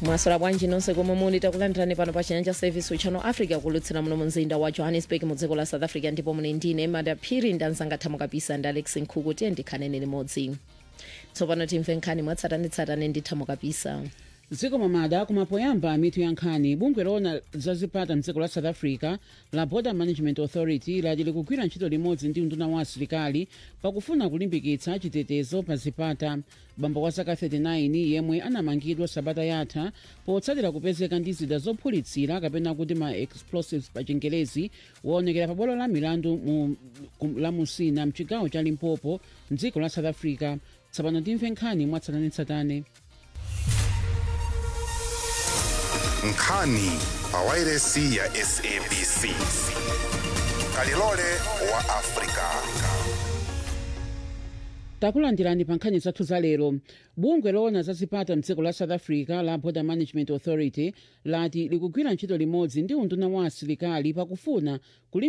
mwaswera bwanji nonse komwe muli takulandirani pano pa chinyanja service uchano africa kulutsira muno mumzinda wa johannesburg mu dziko la south africa ndipo muli ndine madaphiri ndanzanga thamo kapisa ndi alex nkhuku tiye ndikhanene limodzi tsopano timve nkhani mwatsatanetsatane ndi thamo kapisa dziko mamada kumapoyamba mitu ya nkhani bungwe loona zazipata mdziko la south africa la border management authority lati likugwira ntchito limodzi ndi unduna wa asilikali pakufuna kulimbikitsa chitetezo pa zipata bambo wa zaka 39 yemwe anamangidwa sabata yatha potsatira kupezeka ndi zida zophulitsira kapena kuti ma explosives pa chingelezi waonekera pa bwalo la milandu mu, kum- la musina mchigawo cha limpopo mdziko la south africa tsopano timve nkhani mwatsatanetsatane nkhani pa wairesi ya sabc kalilole wa afrika takulandirani pa nkhani zathu za lero bungwe loona zazipata mdziko la south africa la border management authority lati likugwira ntchito limodzi ndi unduna wa asilikali pakufuna